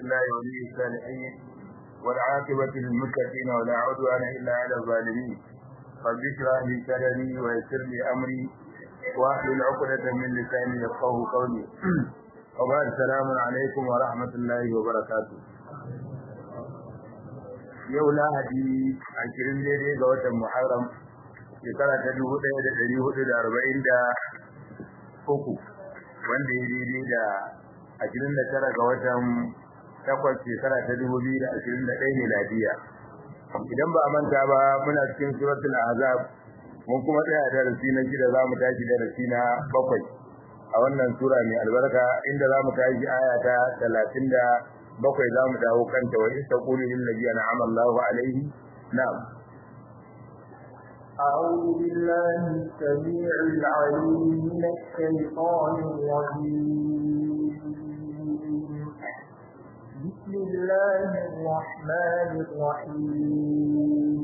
الله ولي الصالحين والعاقبة للمتقين ولا عدوان إلا على الظالمين رب اشرح لي صدري ويسر لي أمري واحلل عقدة من لساني يفقه قولي وبعد السلام عليكم ورحمة الله وبركاته yau lahadi ashirin daidai ga watan muharram shekara ta dubu ɗaya da ɗari hudu da arba'in da uku wanda ya daidai da ashirin da tara ga watan takwas shekara ta dubu biyu da ashirin da ɗaya miladiya idan ba a manta ba muna cikin suratul ahzab mun kuma tsaya darasi na shida za mu tashi darasi na bakwai a wannan sura mai albarka inda za mu tashi aya ta talatin da bakwai za mu dawo kanta wa isa kulu lil ladina an'ama Allahu alaihi na'am أعوذ بالله السميع العليم من الشيطان الرجيم بسم الله الرحمن الرحيم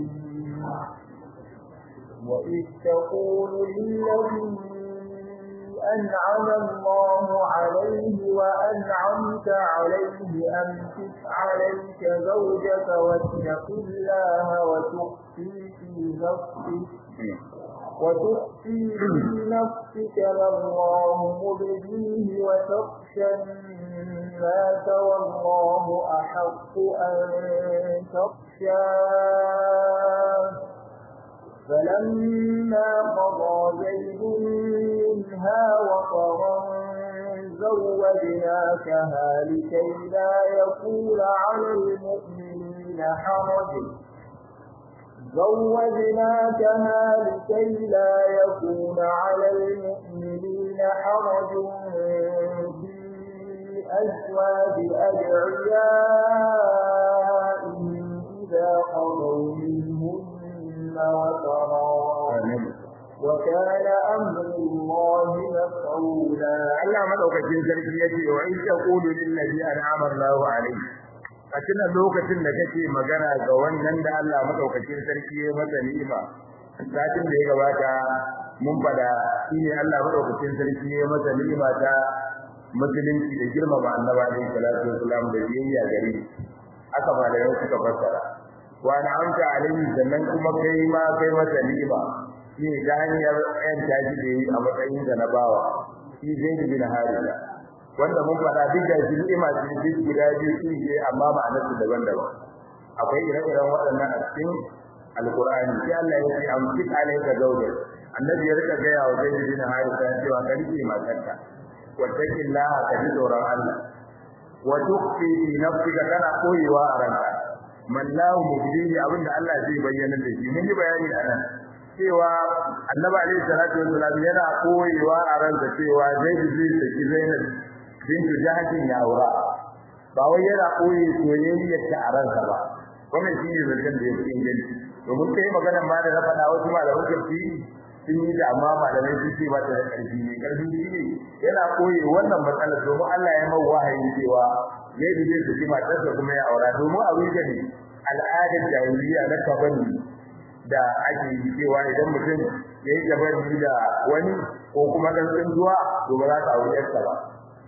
وإذ تقول للذي أنعم الله عليه وأنعمت عليه أمسك عليك زوجك واتق الله وتخفي في نفسك وتخفي في نفسك ما الله مبديه وتخشى الناس والله أحق أن تخشاه فلما قضى زيد منها وطرا زوجناكها لكي لا يكون على المؤمنين حرج زوجناكها لكي لا يكون على المؤمنين حرج في أزواج أدعيائهم إذا قضوا منهن وترى وكان أمر الله مفعولا Allah madaukakin sarki yace wa in taqulu lil ladhi an'ama Allahu alayhi a cikin lokacin da kake magana ga wannan da Allah madaukakin sarki ya masa ni'ima satin da ya gabata mun fada shine Allah madaukakin sarki ya masa ni'ima ta musulunci da girmama annabi alaihi salatu wasalam da biyayya gare aka ba da yau suka fassara wa na'amta alaihi sannan kuma kai ma kai masa ni'ima shi ta hanyar yan taji da yi a matsayin da na bawa shi zai bin harisa wanda mun faɗa duk da shi ni'ima ce duk guda biyu sun je amma ma'anar su daban-daban akwai ire-iren waɗannan a cikin alkur'ani sai Allah ya ce amsik alayka zawja annabi ya rika gaya wa zai bin harisa cewa ka rike matarka wattaqillaha ka ji tsoron Allah wa tukhfi fi nafsika kana koyewa a ranka mallahu mubdihi abinda Allah zai bayyana da shi mun yi bayani a nan cewa annabi alaihi salatu wasallam yana koyewa a ransa cewa zai ji saki Zainab bintu Jahshin ya aura ba wai yana koyi soyayyar ta a ransa ba wannan shine zancen da yake inganci domin kai maganar ma da na faɗa wasu malaman tafsiri sun yi da amma malamai sun ce ba ta da ƙarfi ne ƙarfi shine yana koyi wannan matsalar domin Allah ya mai wahayi cewa zai ji saki matarsa kuma ya aura domin a wuce ne al'adar jahiliya na kabani da ake yi cewa idan mutum ya yi jabari da wani ko kuma dan tsunduwa to ba za ka aure yarsa ba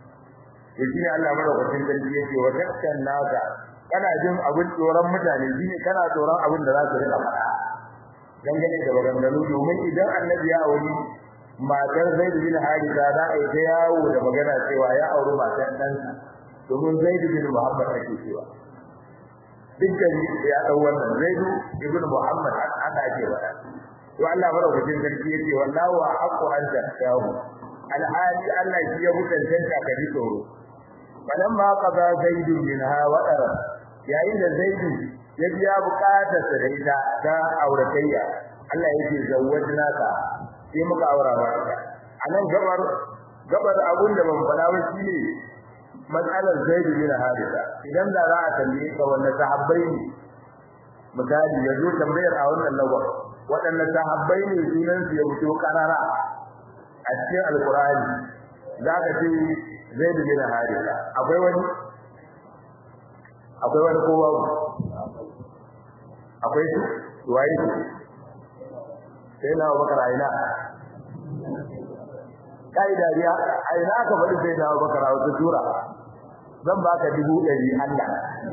to shine Allah madaukakin sarki yake wa takkan naka kana jin abin tsoron mutane shine kana tsoron abin da za su rika faɗa dangane da maganganu domin idan annabi ya auri matar Zaid bin Haritha za a yi ta yawo da magana cewa ya auri matar ɗansa domin Zaid bin Muhammad ake cewa dukkan ya dau wannan Zaidu ibn Muhammad haka ake wada to Allah madaukakin sarki yace wallahu haqqu an tasawu alhali Allah shi ya mutunta ka ji tsoro falamma qada Zaidu minha wadara yayin da Zaidu ya biya bukatar sa da ita ta auratayya Allah yake zawwajna ka sai muka aura maka anan gabar gabar abun da ban faɗa ba shine matsalar Zaid bin Haritha idan da za a tambaye ka wannan sahabbai ne misali yazo tambayar a wannan lagwa waɗannan sahabbai ne sunan su ya fito karara a cikin alqur'ani zaka ce Zaid bin Haritha akwai wani akwai wani kowa akwai su waye su sai na Abubakar aina kai dariya aina aka faɗi sai na Abubakar a wata sura zan baka dubu ɗari Allah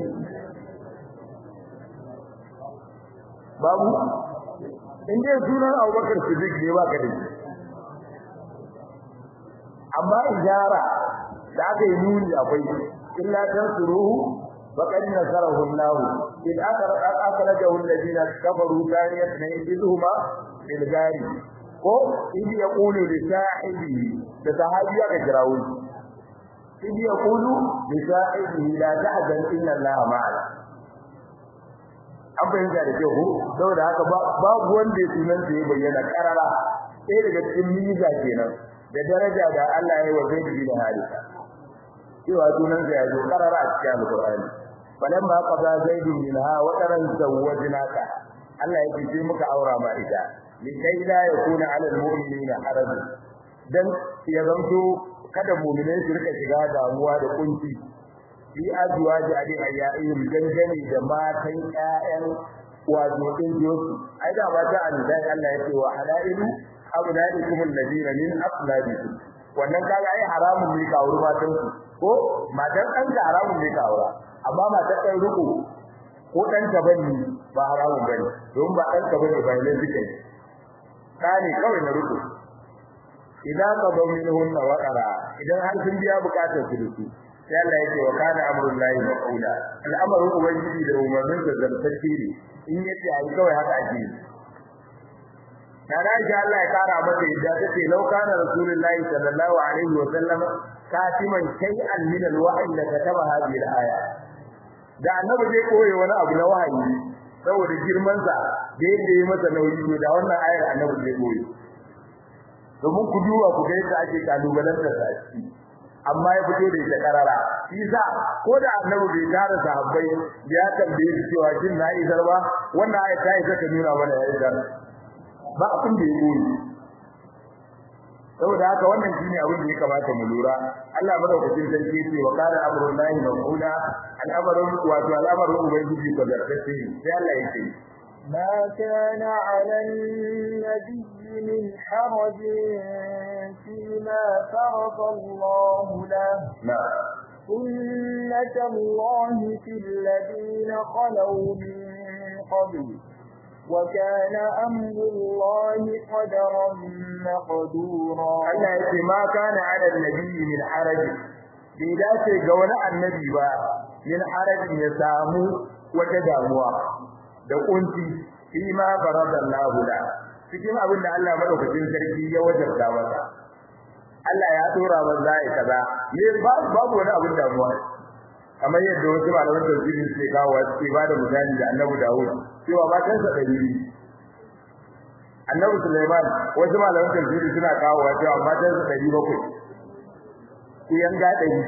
babu in dai sunan Abubakar Siddiq ne baka da shi amma ijara da aka yi nuni akwai illa tansuruhu faqad nasarahu Allah in akhrajahu alladhina kafaru thaniyat naydihuma bil gari ko in yaqulu li sahibi da sahabiya ga jirawu in yaqulu li sahibi la tahzan inna Allah ma'ana an bayyana da kyau saboda haka babu wanda ya sunan ya bayyana karara sai daga cikin miza kenan da daraja da Allah ya yi wa Zaid bin Haritha cewa sunan sa ya zo karara a cikin Al-Qur'ani falamma qada Zaid minha wa taran zawwajnaka Allah ya ce muka aura ma ita likai la yakuna 'ala al-mu'minina haraj dan ya zanto kada mu'minai su rika shiga damuwa da kunci fi azwaji ali ayyaihim dangane da matan ƴaƴan wato din yosu ai da ba ta Allah Allah ya ce wa halailu abnaikum alladina min afladikum wannan kaga ai haramun ne ka aure matan su ko matan dan ka haramun ne ka aura amma matan kai ruku ko dan ka bane ba haramun bane don ba dan ka bane ba ne suke kani kawai na ruku idan ka ba minhun wa qara idan har sun biya bukatar su duki sai Allah yake wa kana amrullahi maqula al'amarin ubangiji da umarnin da zartacce ne in yace ai kawai haka ake Nana Aisha Allah ya kara mata yadda take lau kana Rasulullahi sallallahu alaihi wa sallam katiman shay'an min al-wahyi la kataba hadhihi al-aya. Da annabi zai koyi wani abu na wahayi saboda girman sa da yadda ya masa nauyi to da wannan ayar annabi zai koyi. Domin ku duba ku ga yadda ake kalubalantar sa ciki. Amma ya fito da ita karara. Shi sa ko da annabi bai tara sahabbai ya tambaye su cewa shin na isar ba wannan ayar ta isa ta nuna mana ya isar. ba abin da ya goyi saboda haka wannan shine abin da ya kamata mu lura Allah madaukakin sarki ce wa kana amrun lahi maqula al'amarin wato al'amarin ubangiji ko zartace sai Allah ya ce ما كان على النبي من حرج فيما فرض الله له نعم سنة الله في الذين خلوا من قبل وكان أمر الله قدرا مقدورا Allah ya ce ma kana ala nabi min haraj bai dace ga wani annabi ba min harajin ya samu wata damuwa da kunci fi ma faradallahu la cikin abin da Allah madaukakin sarki ya wajabta masa Allah ya dora masa zai kaza ne babu wani abin damuwa kamar yadda wasu malaman tafsiri suke kawo suke bada misali da Annabi Dawud cewa matansa ɗari Annabi Sulaiman wasu malaman tafsiri suna kawo cewa matansa ɗari bakwai ku yanga ɗari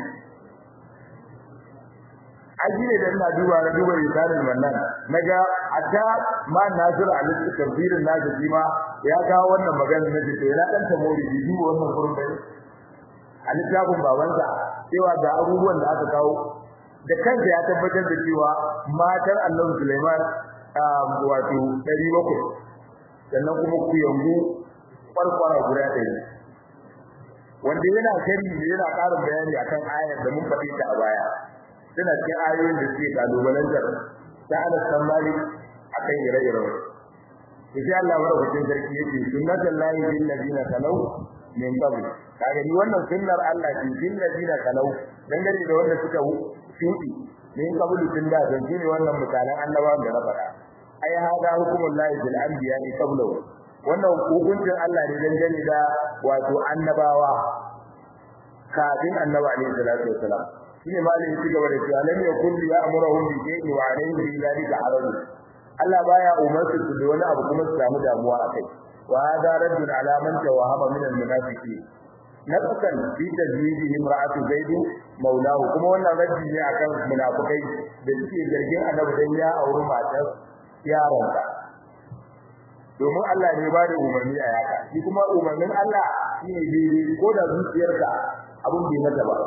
aji ne da ina duba na duba risalin wannan naga hatta ma Nasir Ali tafsirin nasu shi ma ya kawo wannan magana na ce yana dan tamori bi duba wannan gurin bai a littafin babansa cewa ga abubuwan da aka kawo da kansa ya tabbatar da cewa matar Annabi Sulaiman wato 700 sannan kuma ku yangu farkwara guda ɗaya wanda yana shari yana ƙarin bayani akan ayar da mun faɗi ta a baya suna cikin ayoyin da suke kalubalantar ta Anas bin Malik akan ire-iren sai Allah madaukakin sarki yake sunnatul lahi bil ladina kalau min qabl kaga ni wannan sunnar Allah ce bil ladina kalau dangane da wanda suka shudi min qabl tun da dan shine wannan mutanen annabawan da na faɗa ai hada hukumul lahi bil anbiya qablu wannan hukuncin Allah ne dangane da wato annabawa kafin annabi alaihi salatu wasalam shine malin shi gaba da cewa lam yakun ya amuruhum bi shay'in wa alayhi bi dhalika haraj Allah baya umarsu su da wani abu kuma su samu damuwa akai wa hada raddun ala man tawahama min al-munafiqin nafsan fi tajwidi imra'atu zaid maulahu kuma wannan raddi ne akan munafikai da suke zargin annabi dan ya auri matar yaronsa domin Allah ne ba da umarni a yaka shi kuma umarnin Allah shine daidai ko da zuciyarka abun bai mata ba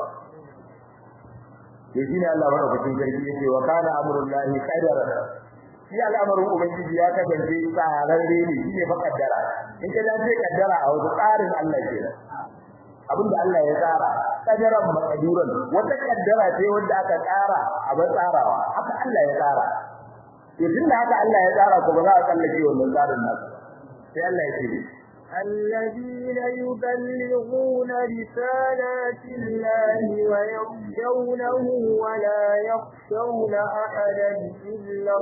yaji ne Allah madaukakin sarki yake wa kana amrullahi qadara shi al'amarin ubangiji ya kasance tsararre ne shine fa kaddara in ka dace kaddara a wasu tsarin Allah ke a abinda Allah ya tsara kadaran maqduran wata kaddara ce wanda aka tsara a ban tsarawa haka Allah ya tsara to tunda haka Allah ya tsara ko ba za a kallake wannan tsarin nasa sai Allah ya ce الذين يبلغون رسالات الله ويخشونه ولا يخشون أحدا إلا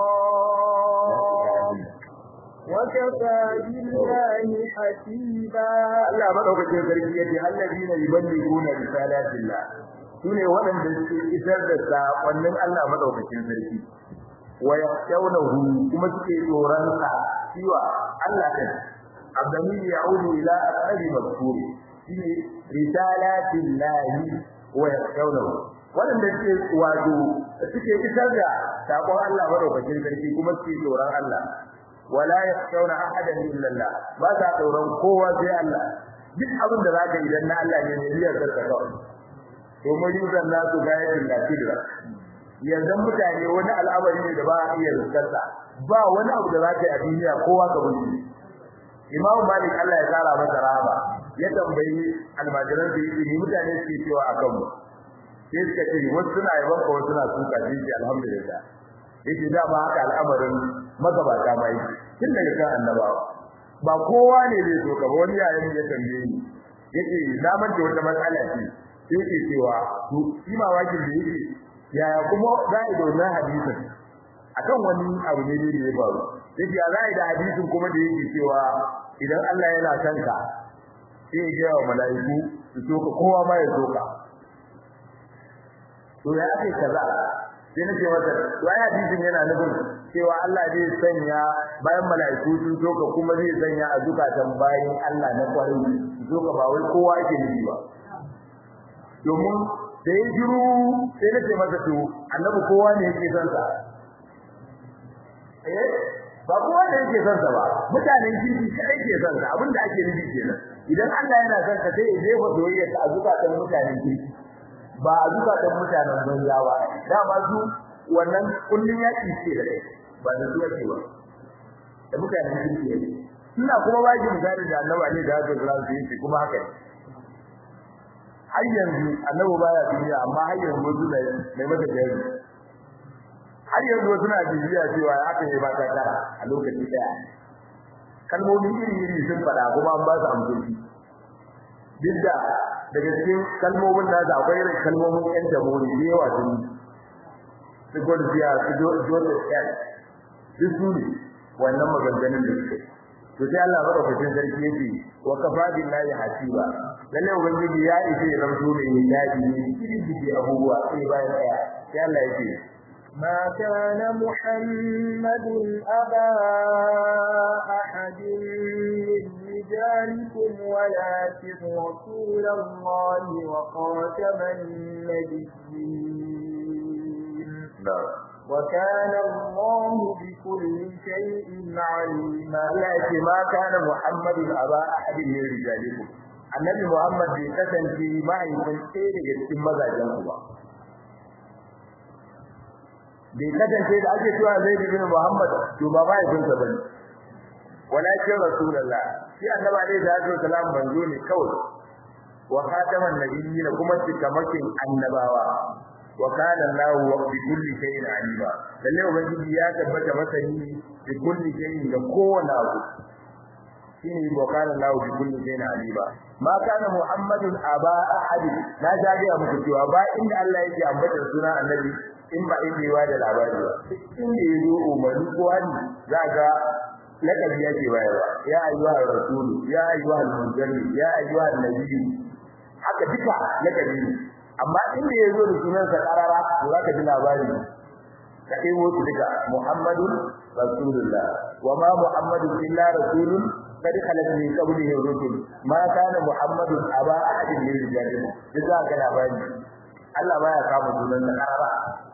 الله وكفى بالله حسيبا Allah madaukakin sarki yace alladina yuballiguna risalatillah sune waɗanda suke isar da sakonnin Allah madaukakin sarki wa yakhshawnahu kuma suke tsoron sa cewa Allah din abdani ya'udu ila aqrabi mazkur shine risalatillah wa yakhshawnahu waɗanda suke wato suke isar da sakon Allah madaukakin sarki kuma suke tsoron Allah wala yakhshawna ahadan illa Allah ba ta tsoron kowa sai Allah duk abin da zaka idan na Allah ne ne biyar da kawai to mu yuzan nasu gayatin lafidra yanzu mutane wani al'amari ne da ba a iya riskarsa ba wani abu da zaka yi a duniya kowa ka bulli Imam Malik Allah ya kara masa rahama ya tambayi almajiran da yake mutane suke cewa akan mu sai suka ce wasu suna yaban ka wasu suna suka shi alhamdulillah yake da ba haka al'amarin magabata mai tun daga kan annabawa ba kowa ne zai so ka ba wani yayin ya tambaye ni yake na manta wata matsala ce sai ke cewa to shi ma wakin da yake yaya kuma za a dona hadisin akan wani abu ne da ya faru yake ya za a da hadisin kuma da yake cewa idan Allah yana son ka sai ya ga mala'iku su so ka kowa ma ya so ka to ya ake kaza sai na ce masa to ai hadisin yana nufin cewa Allah zai sanya bayan mala'iku sun soka kuma zai sanya a zukatan bayan Allah na kwarai soka ba wai kowa yake nufi ba domin da ya jiru sai na ce masa to annabi kowa ne yake son sa eh ba kowa ne yake son sa ba mutanen kirki kai ke son sa abinda ake nufi kenan idan Allah yana son ka sai ya jefa soyayya ta a zukatan mutanen kirki ba a zukatan mutanen banza ba dama su wannan kullun yaki ce da kai ba da su ake ba da mutanen kirki ne ina kuma ba ki misali da annabi ne da haka zuwa su yi kuma haka ne har yanzu annabi baya duniya amma har yanzu wasu da mai mata jari har yanzu wasu na bibiya cewa ya aka yi ba ta kara a lokaci daya kalmomin iri-iri sun faɗa kuma an ba su amsoshi duk da daga cikin kalmomin da akwai irin kalmomin ƴan jamhuri da yawa sun su gwarziya su joseph l duk su ne wannan maganganun da suke to sai Allah madaukakin sarki yake wa kafa billahi hasiba lalle ubangiji ya ishe ya zamto mai hidayi ne cikin abubuwa sai bayan daya sai Allah yake ما كان محمد أبا أحد من رجالكم ولكن رسول الله وخاتم النبيين وكان الله بكل شيء عليما لكن ما كان محمد أبا أحد من رجالكم النبي محمد بيتسن في ما يكون سيد يتم مزاجا bai kasance da ake cewa zai bin Muhammad to ba bai bin sa bane walakin rasulullah shi annabi alaihi salatu wasalam manzo ne kawai wa khataman nabiyyin kuma cikamakin annabawa wa kana Allahu wa bi kulli shay'in alima lalle ubangiji ya tabbata masani bi kulli shay'in da kowane abu shine wa kana Allahu bi kulli shay'in alima ma kana muhammadun aba ahad na jaje muku cewa ba inda Allah yake ambata sunan annabi in ba in yiwa da labari ba in da yazo umarni ko hali zaka lakabi yake bayarwa ya ayyuha rasulu ya ayyuha al-munzali ya ayyuha an-nabiyyu haka duka lakabi ne amma in da yazo da sunan sa karara to zaka ji labari ka dai wato duka muhammadun rasulullah wa ma muhammadun illa rasulun قد خلت من قبله الرسل ما كان محمد ابا احد من رجالكم جزاك الله خيرا Allah baya kama sunan da karara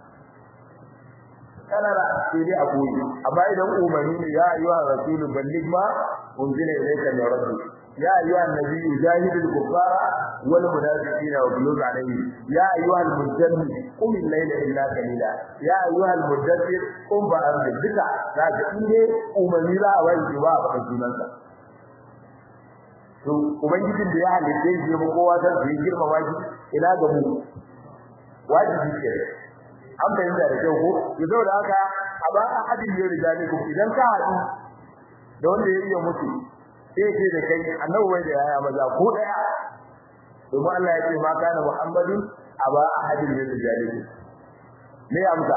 karara sai dai a koyi amma idan umarni ne ya ayyuha rasulu balligh ma unzila ilayka min rabbik ya ayyuha nabiyyu jahidil kuffara wal munafiqina waghluz alayhim ya ayyuha al-mujaddid qum al-layla illa qalila ya ayyuha al-mudaththir qum fa'anzir duka zaka inde umarni za a wani ba a faɗin sunansa to ubangijin da ya halitta shi ya kowa san su girmama shi ina ga mu wajibi ke an bayyana da kyau ko to saboda haka a ba a hadin ne da jami'u idan ka hadu da wanda ya iya mutu sai ce da kai annabi wai da yaya maza ko daya domin Allah ya ce ma kana Muhammadun aba ahadin min rijalihi me amsa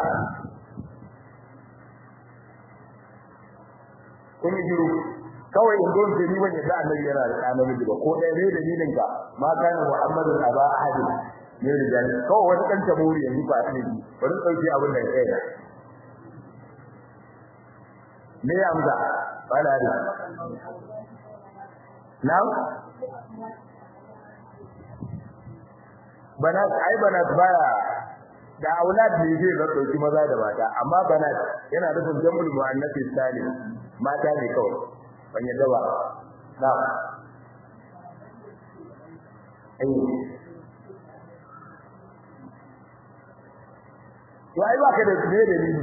kun yi jiru kawai in gon ni ban yadda annabi yana da annabi ba ko daya ne dalilin ka ma kana Muhammadun aba ahadin min rijalihi kawai wani dan taburi yanzu ba ne bari dauki abin da kai da me amsa bala da Now? Banat, ai banat baya da aulad ne zai ga dauki maza da mata, amma banat yana nufin jamul muannathi salim, mata ne kawai. Ban yadda ba. Now. Ai. To ai ba ka da ne da ni.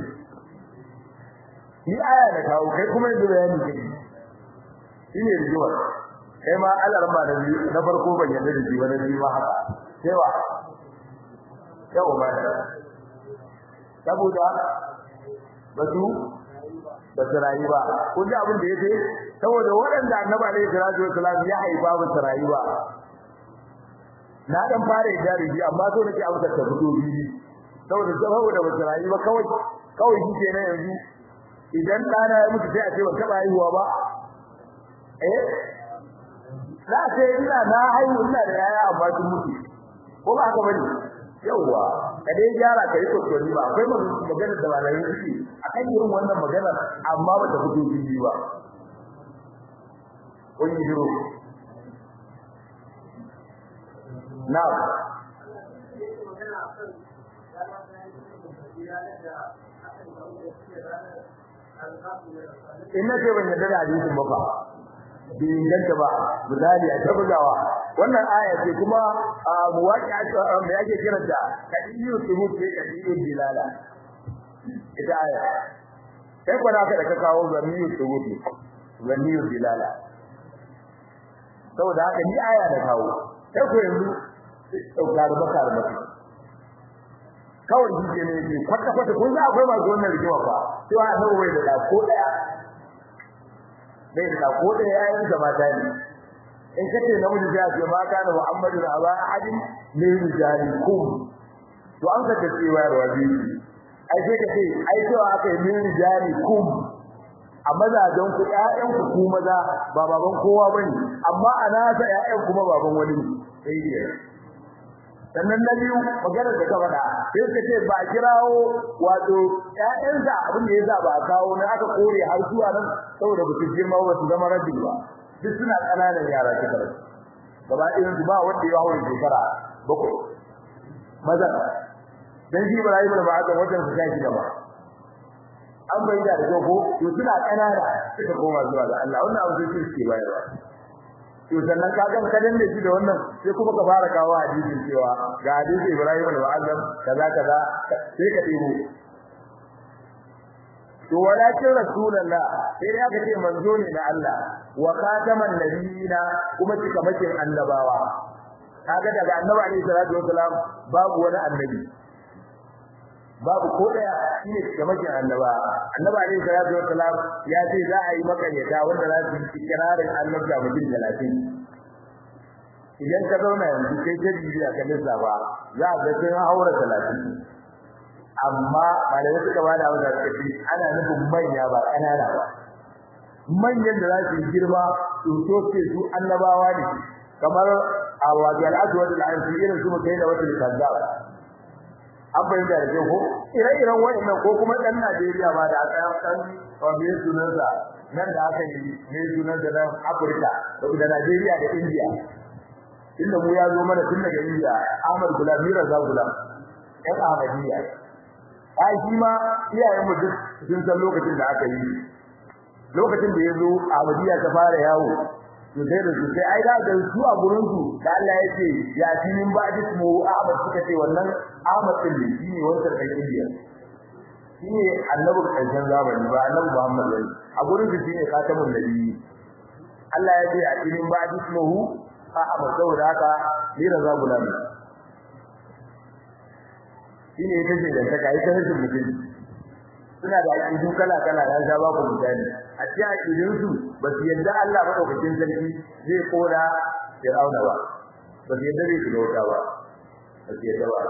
Ni aya da kawo kai kuma yanzu bayani kake. Shine rijuwa. kai ma alarma da biyu na farko ban yarda da shi ba na biyu ma haka cewa yau ba saboda ba su ba su rayu ba kun ji abin da ya ce saboda waɗanda annaba alaihi salatu wasalam ya haifa ba su rayu ba na dan fara yarda da shi amma so nake amsa ta fito biyu saboda saboda ba su rayu ba kawai kawai shi ke nan yanzu idan ɗana ya mutu sai a ce ba taɓa haihuwa ba eh za ce ina na haihu ina da yaya amma sun mutu ko ba haka bane yawa ka dai gyara kai kokari ba akwai magana da malamin suke akan irin wannan magana amma ba ta fito biyu ba kun yi duro na in na ce ban yarda da hadisin ba fa bai inganta ba misali a tabbatawa wannan aya ce kuma muwaqi'a me yake kiranta kadiyu subut ce kadiyu dilala ita aya sai kwana ka da ka kawo zamiyu subut zamiyu dilala saboda haka ni aya da kawo sai ko yanzu dauka da baka da baka kawai shi ne ne kwata kwata kun za akwai masu wannan rigima fa sai wa annabi bai da ko daya bai da ko da yayin da mata ne in kace namiji ya ce ma kana Muhammadu aba ahadin min rijalikum to an ka tace wa rabi ai sai ka ce ai to aka yi min rijalikum a mazajen ku ƴaƴan ku ku maza ba baban kowa bane amma ana sa ƴaƴan kuma baban wani sai ne sannan na biyu maganar da ka faɗa sai ka ce ba kirawo wato ƴaƴansa abin da yasa ba kawo na aka kore har zuwa nan saboda ba su girma ba su zama rabbi ba duk suna ƙananan yara suka rasu gaba ɗayan su ba wanda ya hawo shekara bakwai maza dan shi Ibrahim da ba aka wajen su kai da ba an bai da da ko to suna ƙanana suka koma zuwa ga Allah wannan abu sai suke bayarwa to sannan ka ga kadan da shi da wannan sai kuma ka fara kawo hadisin cewa ga hadisi Ibrahim al-Mu'azzam kaza kaza sai ka dibo to walakin rasulullah sai ya ga ce manzo ne na Allah wa khataman nabiyina kuma cika makin annabawa kaga daga annabi alaihi salatu wasalam babu wani annabi babu ko daya shine cika makin annaba annabi alaihi salatu wasalam ya ce za a yi makaryata wanda za su yi kirarin annabta mutum 30 idan ka zauna yanzu kai ta bibiya ka lissafa za a ga sun haura 30 amma malamai suka ba da wanda suka ce ana nufin manya ba ƙanana ba manyan da za su yi girma su so ce su annabawa ne kamar a wajen al'adwar da al'ansu irin su mutai da wata kazzaba an fahimta da ko ire-iren wa'annan ko kuma ɗan Najeriya ba da aka ɗan wanda ya sunansa nan da aka yi ne sunansa nan Afirka da Najeriya da India inda mu ya zo mana tun daga India Ahmad Gulam Mira Zagulam ɗan Ahmadiyya ai shi ma iyayen mu duk sun san lokacin da aka yi lokacin da yazo Ahmadiyya ta fara yawo to sai da su sai ai da da su a gurin su da Allah ya ce ya tinin ba jismu Ahmad suka ce wannan Ahmad din ne shine wanda kai Indiya shine annabi karshen zamani ba annabi Muhammad ne a gurin su shine katamun nabi Allah ya ce a cikin ba ismuhu fa amma saboda haka ni raza gulam shine ita ce da ta kai ta rashin mutum suna da aqidu kala kala ya ga babu misali a cikin aqidun su ba su yadda Allah madaukakin sarki zai kora Fir'auna ba ba su yadda zai shiga wuta ba ba su yadda ba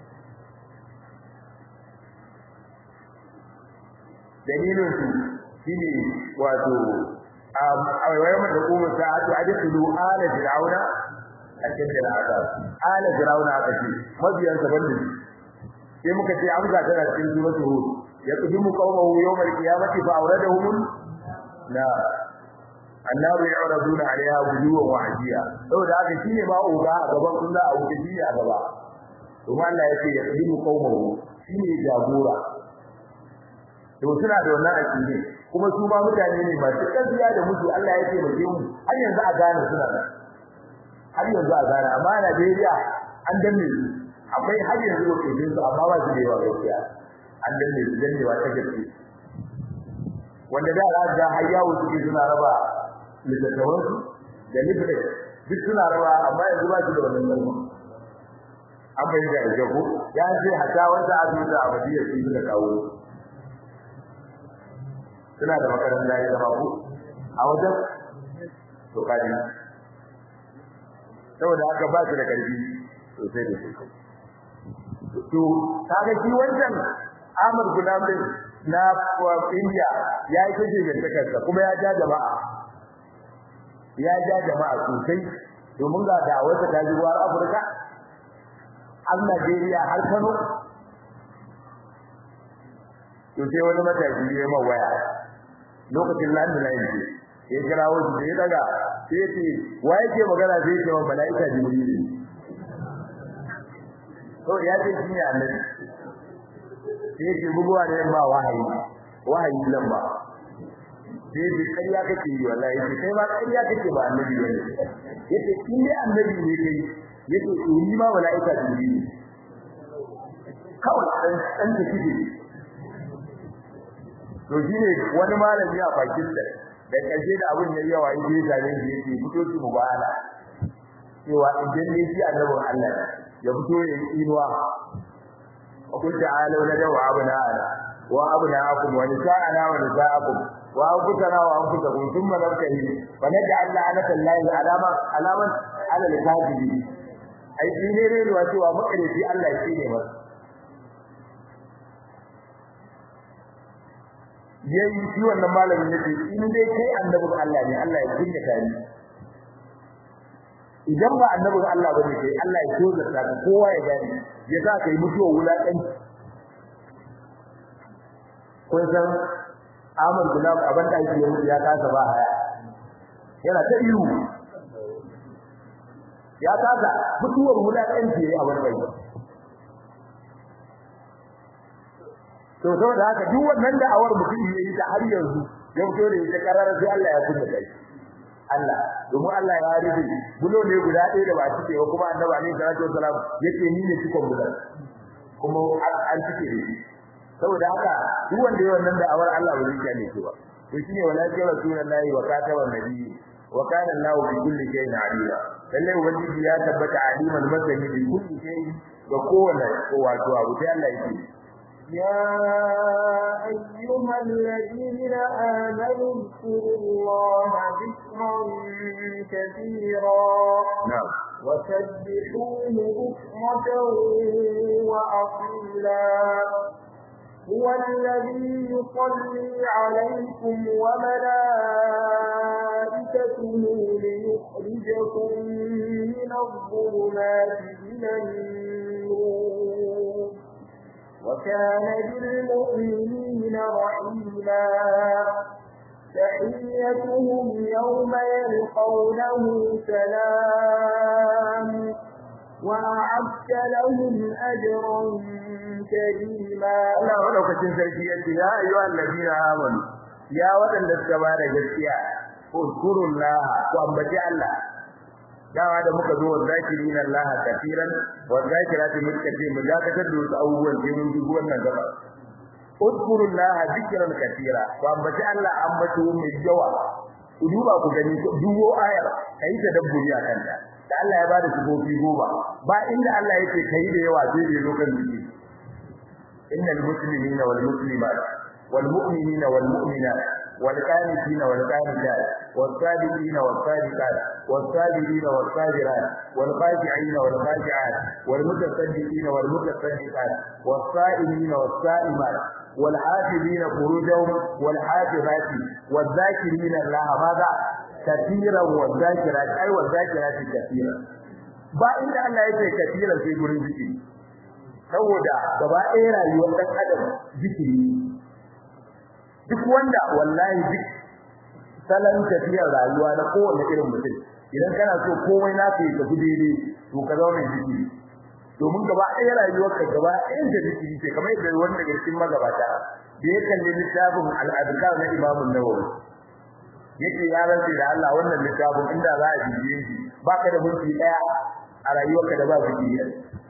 dalilin su shine wato a wayar da kuma sa'atu ajatu ala fir'auna akida al'azab ala fir'auna akace mabiyan sa banda sai muka ce amsa tana cikin suratul hud yaqdimu qawmuhu yawm al-qiyamati fa awradahum la annar yu'raduna 'alayha wujuhan wa 'ajiya saboda haka shine ba uga a gaban kullu a wuce shi a gaba to Allah yake yaqdimu qawmuhu shine jagora to suna da wannan aqidi kuma su ba mutane ne masu gaskiya da mutu Allah ya ce mu har yanzu a gane suna da har yanzu a gane amma Najeriya an danne su akwai har yanzu lokacin su amma ba su da yawa gaskiya an danne su dannewa ta gaske wanda da za ga har yawo suke suna raba littattafan su da libre duk suna raba amma yanzu ba su da wannan kalma an bayyana da jago ya ce hata wanda azumi da abadiya su suka kawo suna da makaranta ya zama ku a wajen to kaji saboda haka ba su da karfi sosai da sosai to kaga shi wancan Ahmad Gulam din na India ya yi kace da takarsa kuma ya ja jama'a ya ja jama'a sosai domin ga da'awarsa ta zuwa Afirka har Najeriya har Kano to sai wani matashi ya ma waya lokacin landline ce ya kirawo shi sai daga sai ya ce wa yake magana sai ya ce wa mala'ika jibril to ya ce shi ne annabi sai ya bugowa ne ba wahayi wahayi nan ba sai ya kariya kake yi wallahi sai kai ma kariya kake ba annabi bane yace in dai annabi ne kai yace to ni ma mala'ika jibril kawai dan dan take to shine wani malami a Pakistan da kaje da abun yayi yawa yake tare da yake fito shi mubala cewa idan ne shi annabin Allah ya fito ya yi inuwa aqul ta'alu la dawa abuna ana wa abuna akum wa nisa'ana wa nisa'akum wa anfusana wa anfusakum thumma nabtahi fa naj'al la'nata Allahi alama alaman ala al-kadhibi ai shi ne ne cewa makarici Allah shi ne masa yayi shi wannan malamin yace in dai kai annabin Allah ne Allah ya kunya tani idan ba annabin Allah bane kai Allah ya so da kowa ya gani ya sa kai mutuwa wulakan kun san Ahmad Gulab abin da yake mutu ya kasa ba haya yana ta iyu ya kasa mutuwar wulakan ce a wani bai to saboda haka duk wannan da'awar mutum yayi ta har yanzu ya fito da ita karara sai Allah ya kunna kai Allah domin Allah ya rufe bulo ne guda ɗaya da ba cike ba kuma annabi alaihi salatu wasalam yake ni ne cikon bulan kuma an cike da shi saboda haka duk wanda yayi wannan da'awar Allah ba zai kane shi ba to shine walakin rasulullahi wa kataban nabiyyi wa kana Allahu bi kulli shay'in alima lalle ubangiji ya tabbata aliman masani bi kulli shay'in ga kowanne ko wato abu sai Allah yake يا أيها الذين آمنوا اذكروا الله ذكرا كثيرا نعم وسبحوه بكرة وأصيلا هو الذي يصلي عليكم وملائكته ليخرجكم من الظلمات إلى النور وكان بالمؤمنين رحيما تحيتهم يوم يلقونه سلام وأعدت لهم أجرا كريما Allah madaukakin sarki yace ya ayyuhal ladina amanu ya wadanda suka ba da gaskiya uzkurullah ku ambaci Allah dawa da muka zo zakirina Allah kafiran wa zakirati mutkati mu dakatar da wasu abubuwan da mun dubi wannan gaba uzkurullah zikran katira ku ambaci Allah ambato mai yawa ku duba ku gani duwo ayar kai ta dabburi a kanta da Allah ya bada sifofi goma ba inda Allah yake kai da yawa sai da lokacin zikiri innal muslimina wal muslimat wal mu'minina wal mu'minat wal qanitina wal qanitat was sadiqina was sadiqat was sabirina was sabirat wal khashi'ina wal khashi'at wal mutasaddiqina wal mutasaddiqat was sa'imina was sa'imat والحافظين فروجهم والحافظات والذاكرين الله ماذا كثيرا والذاكرات أي والذاكرات كثيرا ba inda Allah yake kafiran sai gurin zikiri saboda gaba ɗaya rayuwar ɗan adam zikiri duk wanda wallahi duk salon tafiyar rayuwa na kowane irin mutum idan kana so komai na ka yi tafi daidai to ka zauna zikiri domin gaba ɗaya rayuwarka gaba ɗayan da zikiri ce kamar yadda wanda daga cikin magabata da ya kalli littafin al'adukar na Imam Nawawi yake ya rantsi da Allah wannan littafin inda za a bibiye shi baka da minti ɗaya a rayuwarka da ba zikiri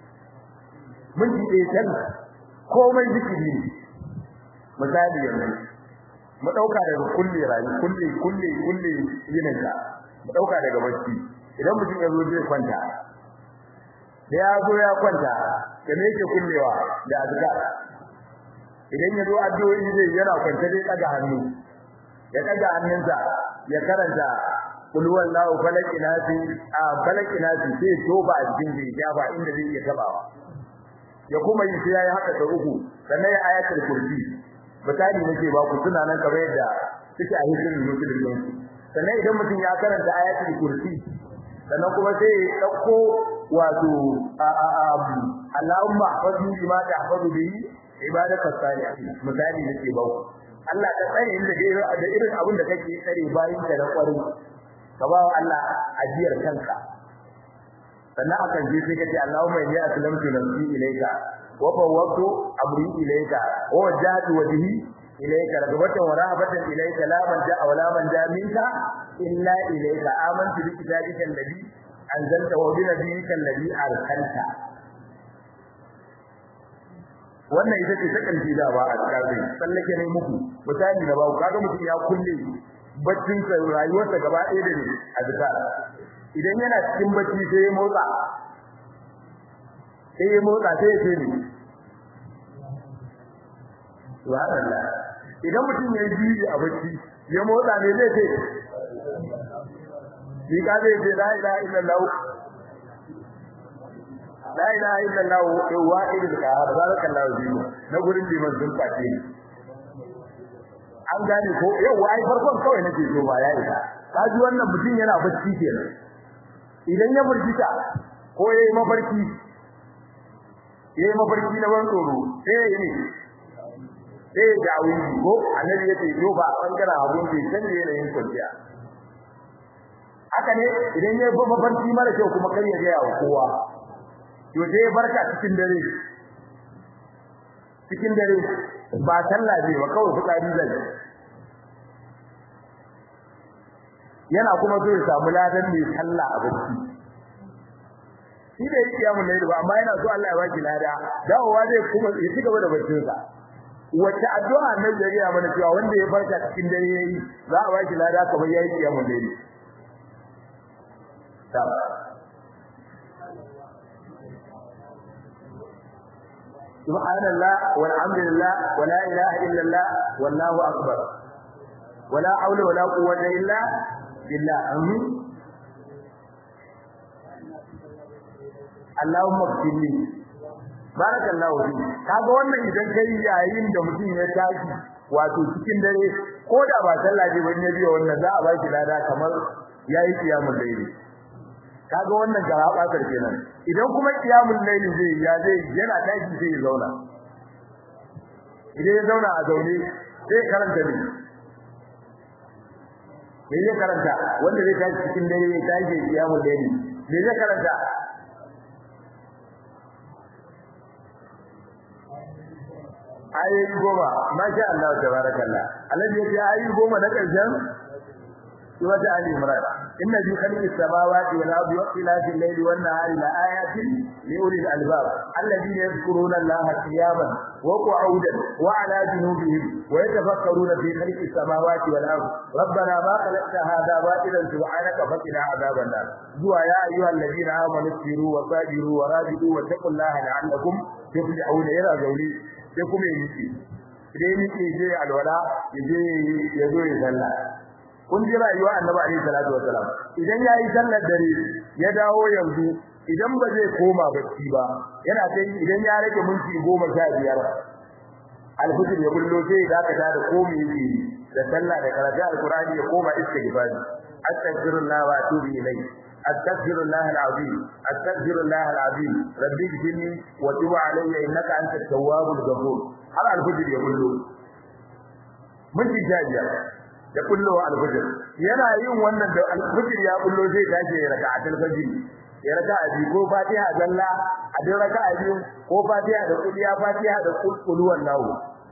minti ɗaya can komai zikiri ne misali yanzu mu ɗauka daga kulle rayu kulle kulle kulle yininka mu ɗauka daga bacci idan mutum ya zo zai kwanta da ya zo ya kwanta da me yake kullewa da azkar idan ya zo addu'o'i zai yana kwanta dai daga hannu ya daga hannunsa ya karanta kul wallahu falaki nasi a falaki nasi sai toba a cikin jiya ba inda zai iya tabawa ya kuma yi sai yayi haka da uku sannan ya ayatul kursi misali nake ba ku suna nan kamar yadda suke a hikimin musulmi sannan idan mutum ya karanta ayatul kursi sannan kuma sai ya dauko wato Allahumma hafazni bima tahfazu bihi ibadaka salihin misali nake ba ku Allah ka tsare inda da irin abin da kake tsare bayin ka da kwarin ka ba Allah ajiyar kanka sannan akan je sai kace Allahumma inni aslamtu nafsi ilayka wa fawwadtu amri ilayka wa wajjahtu wajhi ilayka ragabatan wa rahabatan ilayka la man ja'a wa la man ja'a minka illa ilayka amantu bi kitabika alladhi anzalta wa bi nabiyyika alladhi arsalta wannan ita ce ta kalbi da ba a cikin sallake ne muku misali da ba kaga mutum ya kulle baccin sa rayuwarsa gaba ɗaya da ne a duka idan yana cikin bacci sai ya motsa sai ya motsa sai ya ce ne subhanallah idan mutum ya yi a bacci ya motsa ne zai ce ni ka zai ce la ilaha illallah la ilaha illallah wahidul qahhar barakallahu fiku na gurin liman sun fate ni an gane ko yau ai farkon kawai nake so ba ya isa kaji wannan mutum yana bacci kenan idan ya burgita ko yayi mafarki yayi mafarki na ban tsoro sai yayi ne sai ya dawo ko annabi yace yo ba bangaren abun da san da yanayin kwanciya haka ne idan ya mafarki mara kyau kuma kar ya ga kowa to sai barka cikin dare cikin dare ba sallah ne ba kawai fitsari zai yana kuma so ya samu ladan mai sallah a bacci shi da yake yamun laili ba amma yana so Allah ya baki lada dawowa zai kuma ya ci gaba da baccin sa wacce addu'a nan da ya mana cewa wanda ya farka cikin dare yayi za a baki lada kamar yayi kiyamun laili سبحان الله والحمد لله ولا إله إلا الله والله أكبر ولا حول ولا قوة إلا بالله أمين اللهم اغفر لي بارك الله فيك kaga wannan idan kai yayin da mutum ya tashi wato cikin dare ko da ba sallah ce bane biyo wannan za a ba shi lada kamar yayi kiyamul layli kaga wannan garaba kenan idan kuma kiyamul layli zai ya zai yana tashi sai ya zauna idan ya zauna a zaune sai karanta ne me zai karanta wanda zai tashi cikin dare ya tashi kiyamul layli me zai karanta ayoyi goma masha Allah tabarakallah alladhi yace ayoyi goma na karshen wata ali imran inna fi khalqis samawati wal ardi wa ikhtilafil layli wan nahari la ayatin li ulil albab alladhina yadhkuruna allaha qiyaman wa qu'udan wa ala junubihim wa yatafakkaruna fi khalqis samawati wal ardi rabbana ma khalaqta hadha batilan subhanaka faqina adhaban nar zuwa ya ayyuhal ladina amanu sabiru wa sabiru wa rabitu wa taqullaha la'allakum tuflihuna yana gauri sai kuma yi idan yake je alwala yaje ya zo ya sallah kun ji rayuwa annabi alaihi salatu wasalam idan yayi sallar dare ya dawo yanzu idan ba zai koma bacci ba yana sai idan ya rage minti 15 alfajir ya bullo sai ya dakata da komai yake da sallah da karatu alqur'ani ya koma istighfar astaghfirullah wa atubu ilayhi أستغفر الله العظيم أستغفر الله العظيم ربي اغفرني وتب علي إنك أنت التواب الغفور هل الفجر يقول له من تجاجة يقول له الفجر yana yin wannan da alfajir ya bullo zai tashi ya raka atul fajr ya raka abi ko fatiha zalla a duk raka abi ko fatiha da kuliya fatiha da kullu wallahu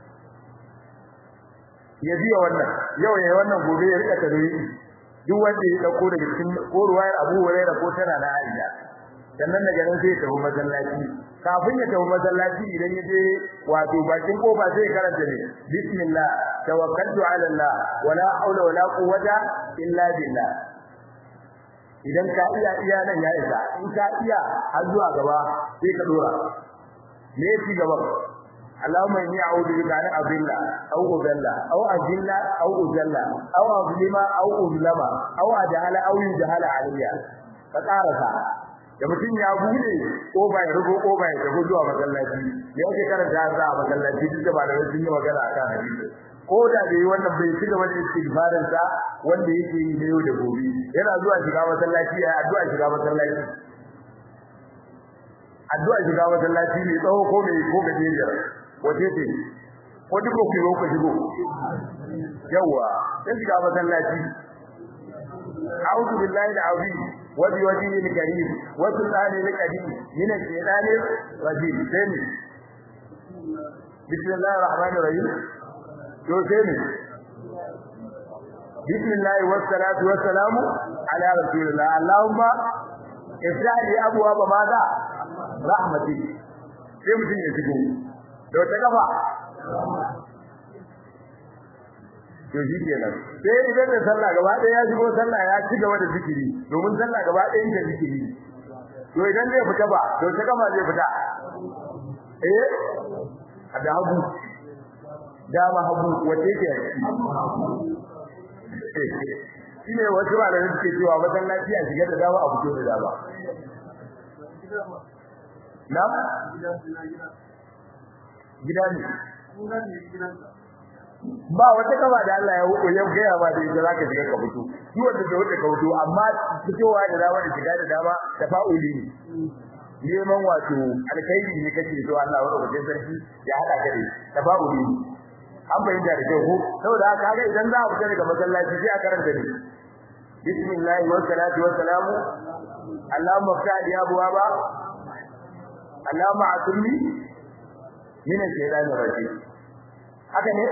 ya biya wannan yau ya wannan gobe ya rika tare duk wanda ya dauko daga cikin ko ruwayar Abu Hurairah ko tana na Aisha sannan daga nan sai ya tafi masallaci kafin ya tafi masallaci idan ya je wato bakin kofa sai karanta ne bismillah tawakkaltu ala Allah wala haula wala quwwata illa billah idan ka iya iya nan ya isa in ka iya har zuwa gaba sai ka dora me yake gaba اللهم إني أعوذ بك أن أضل أو أضل أو أذل أو أذل أو أظلم أو أظلم أو أجهل أو يجهل علي فقارسا da mutum ya bude kofa ya rubo kofa ya tafi zuwa masallaci ya yake karanta za a masallaci duk da ba da sun yi magana akan hadisi ko da da yi wannan bai ci gaba da istighfarin sa wanda yake yi ne yau da gobe yana zuwa shiga masallaci ya addu'a shiga masallaci addu'a shiga masallaci ne tsawo ko mai ko gajeriyar wace ce ko duk ku yi ku shigo yawa sai shiga masallaci a'udhu billahi al-azim wa bi wajhihi al-karim wa sultani al-qadim min ash-shaytani rajim sai ne bismillahir rahmanir rahim to sai ne bismillah wa salatu wa salamu ala rasulillah allahumma ifrah li abwaab madha rahmatik sai mutum ya shigo da wata kafa to shi kenan sai idan da sallah gaba ɗaya ya shigo sallah ya ci gaba da zikiri domin sallah gaba ɗaya ta zikiri to idan zai fita ba to ta kafa zai fita eh da hagu dama hagu wace ke shine wasu ba da suke cewa masallaci a shiga da dama a fito da dama na gida ne ba wata kaba da Allah ya huko yau gaya ba da yadda zaka shiga ka fito shi wanda da wanda ka fito amma fitowa da dama da shiga da dama tafa'uli ne neman wato alkhairi ne kake so Allah wa rubuce sarki ya hada ka da tafa'uli ne an bayyana da kyau ko saboda haka ga idan za a fita daga masallaci sai a karanta ne bismillah wa salatu wa salamu Allahumma fa'ali abwaba Allahumma atumni min al-shaytan ar-rajim haka ne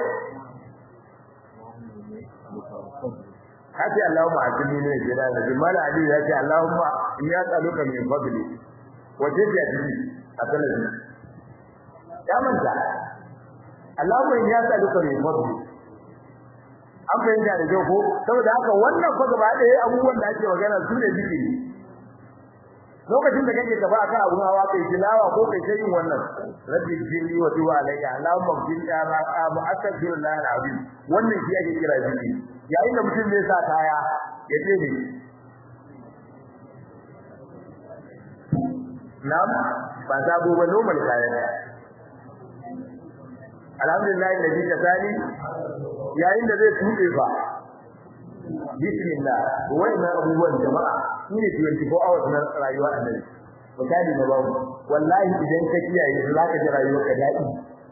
kace Allahumma atumni min al-shaytan ar-rajim mala ali ya ce Allahumma inni as'aluka min fadli wa jannati asalin ya manta Allahumma inni as'aluka min fadli an fahimta da kyau ko saboda haka wannan fa gaba ɗaya abubuwan da ake magana su ne zikiri lokacin da kake tafi akan abun hawa kai tilawa ko kai sai yin wannan rabbi jini wa tuwa alayya allahumma bin ya ma astaghfirullah alazim wannan shi ake kira zikiri yayin da mutum zai sa kaya ya ce ne nam ba sabo ba normal kaya alhamdulillah alladhi kasani yayin da zai tuɗe fa bismillah wannan abubuwan jama'a shine 24 hours na rayuwa annabi misali na babu wallahi idan ka kiyaye za ka ji rayuwar ka daɗi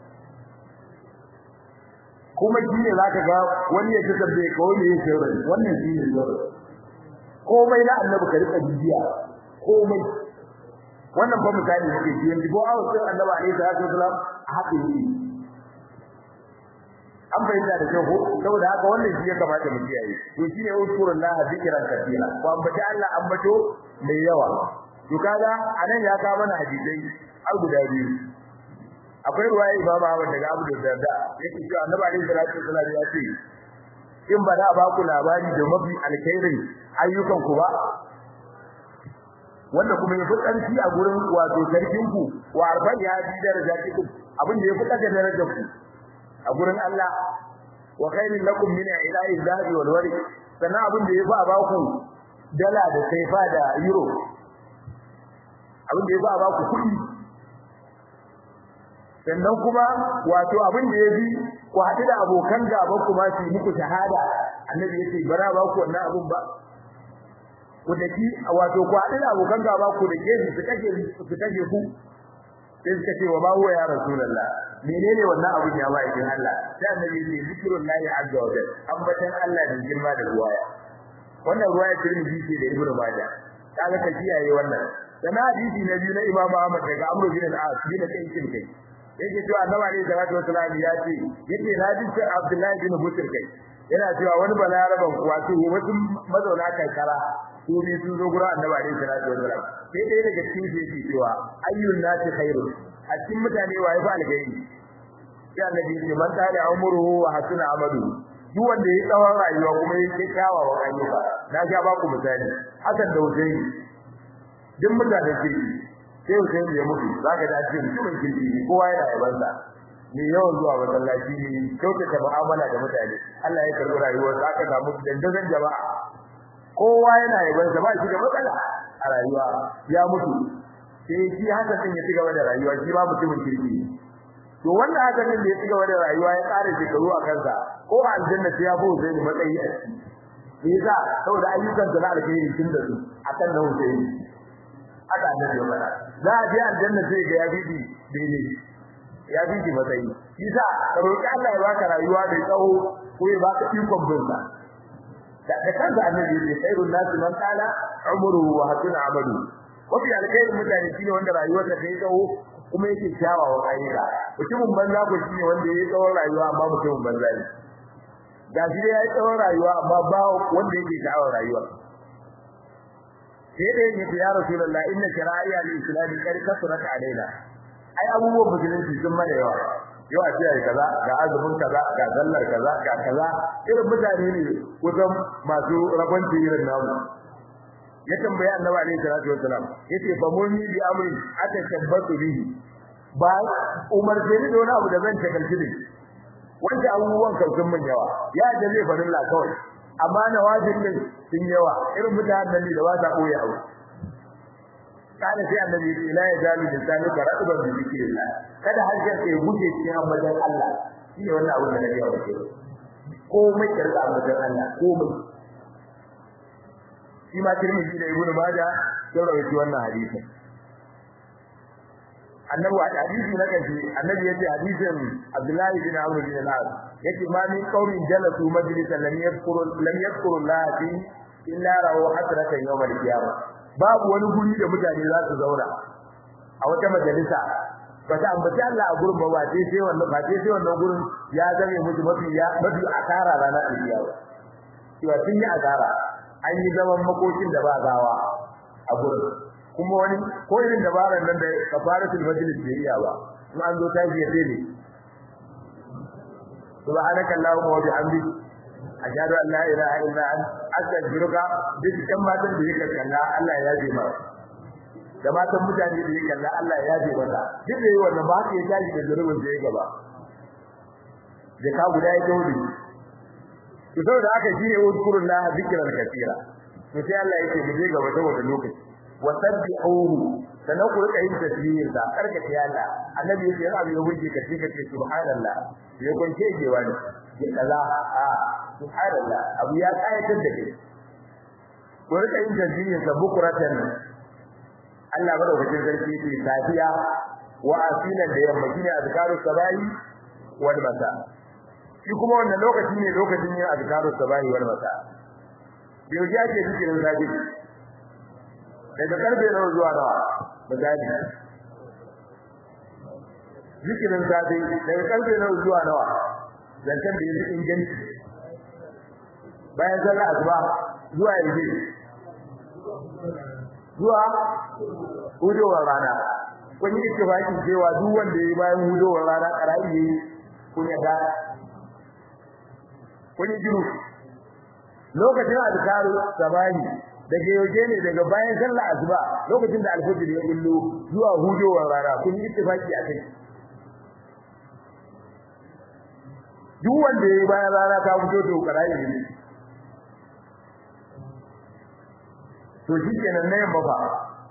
kuma shine zaka ga wani ya tabbe ka wani ya shirya wannan shine shirya komai na annabi ka rika bibiya komai wannan fa misali yake 24 hours din annabi alaihi salatu wasalam haka yake an bayyana da kyau ko saboda haka wannan shi ya kamata mu kiyaye to shine uzkurullah zikran katira ko ambaci Allah ambato mai yawa to kaga anan ya kawo mana hadisai har guda biyu akwai ruwaya Imam Ahmad daga Abu Darda yake cewa Annabi alaihi salatu wasallam ya ce in ba da ba ku labari da mafi alkhairin ayyukan ku ba wanda kuma yafi ƙarfi a gurin wato sarkin ku wa arban ya bi darajatikum abin da yafi daga darajar ku a gurin Allah wa khairin lakum min ilahi dhahabi wal warq sannan abin da yafi a baku dala da kaifa da euro abin da yafi a baku kuɗi sannan kuma wato abin da yafi ku haɗu da abokan gaban ku ma su muku shahada annabi yace bara ba ku wannan abin ba ku daki wato ku haɗu da abokan gaba ku da ke su kashe su kashe ku sai suka ce wa ma huwa ya rasulullah menene wannan abin ya bai din Allah sai annabi ya ce zikrullahi azza wa jalla ambatan Allah da girma da ruwaya wannan ruwaya Tirmidhi ce da Ibn Majah kaga ka kiyaye wannan dan hadisi na biyu na Imam Ahmad daga Amr bin al-As bin Kayyin kai yake cewa annabi alaihi salatu wasallam ya ce yake hadisi Abdullah bin Busr kai yana cewa wani balaraban wato wasu mazauna kankara su ne sun zo gurin annabi alaihi salatu wasallam sai dai daga cikin su yake cewa ayyun nasi khairu a cikin mutane waye fa alghairi sai annabi ya ce man kana umruhu wa hasuna amalu duk wanda ya tsawon rayuwa kuma ya ce kyawawan ayyuka na ga ba ku misali hakan da Hussein duk mutanen kirki sai Hussein ya mutu zaka da cikin mutumin kirki kowa yana yabansa ne yawan zuwa masallaci ne kyautata mu'amala da mutane Allah ya karbi rayuwar sa aka samu dandazon jama'a kowa yana yaban sa ba shi da matsala a rayuwa ya mutu sai shi haka din ya cigaba da rayuwa shi ba mutumin kirki to wanda haka din da ya cigaba da rayuwa ya ƙara shekaru a kansa ko a aljanna sai ya bude zai matsayi a ciki me yasa saboda ayyukan sa na alkhairi tun da su akan nan sai aka annabi ya fara za a je aljanna sai ga ya bibi daidai ya bi ki matsayi yasa ka roki Allah ya baka rayuwa mai tsawo ko ya baka ikon bin sa da da kansa annabi ya ce khairun nasi man qala umruhu wa hasuna amalu wafi alkhairin mutane shine wanda rayuwarsa ta yi tsawo kuma yake kyawawan ayyuka mutumin banza ko shine wanda ya yi tsawon rayuwa amma mutumin banza ne ga shi ya yi tsawon rayuwa amma ba wanda yake sha'awar rayuwa sai dai yake ya rasulullahi inna shara'iya al-islam qad kasrat alaina ai abubuwan musulunci sun mana yawa yau a ce ai kaza ga azumin kaza ga sallar kaza ga kaza irin mutane ne kusan masu rabon irin namu ya tambaya annabi alaihi salatu wassalam yace fa muni bi amri ata tabbatu bihi ba umar sai ni da wani abu da zan takalci ne wanda abubuwan kautun mun yawa ya da zai farin la kawai amma na wajibin sun yawa irin mutanen ne da ba sa koyi abu kana sai annabi ya ce la yazalu lisanu karatuban bi zikrillah kada harshen ka ya guje cikin ambaton Allah shi ne wannan abin da nake yawa ke komai karka ambaton Allah komai shi ma Tirmidhi da Ibn Majah sun rawaito wannan hadisi annabi a hadisi na kashi annabi yace hadisin Abdullahi bin Amr bin al-As yace ma min qaumin jalasu majlisan lam yadhkuru lam yadhkuru Allah fi illa rawu hasratan yawm al-qiyamah babu wani guri da mutane za su zauna a wata majalisa ba ta ambaci Allah a gurin ba ba sai sai wannan ba sai sai wannan gurin ya zame musu mafi ya mafi asara ranar alkiyama cewa sun yi asara an yi zaman makokin da ba gawa a gurin kuma wani ko irin dabaran nan da kafaratul majlis bai iya ba in an zo ta ji sai ne subhanaka allahumma wa bihamdika ashhadu an la ilaha illa anta astaghfiruka duk kan matan da yake kalla Allah ya yaje mara da matan mutane da yake kalla Allah ya yaje mata duk da yayi wannan ba haka ya tashi da zurubin da yake gaba da ka guda ya gaudi to saboda haka shine udkurullah zikran katira to sai Allah yake mu je gaba saboda lokaci wasabbihuhu sanan ku rika yin tasbih da karkace Allah annabi yake yana abin wuce ka ce kace subhanallah ya kunce gewa ne ke kaza a subhanallah abu ya kayatar da kai ku rika yin tasbih da bukuratan Allah madaukakin sarki ce safiya wa asilan da yamma shine azkaru sabahi wal masa shi kuma wannan lokaci ne lokacin yin azkaru sabahi wal masa yau ya ce zikirin safi daga karfe nawa zuwa nawa misali zikirin safi daga karfe nawa zuwa nawa zancen da yake inganci bayan sallah asuba zuwa yanzu zuwa hudowar rana kun yi ittifaqin cewa duk wanda yayi bayan hudowar rana karai yayi kun yadda kun yi jiru lokacin azkaru sabani daga yauje ne daga bayan sallah asuba lokacin da alfajir ya bullo zuwa hudowar rana kun yi ittifaqi akai duk wanda yayi bayan rana ta fito to karai yayi to shi kenan na yamma fa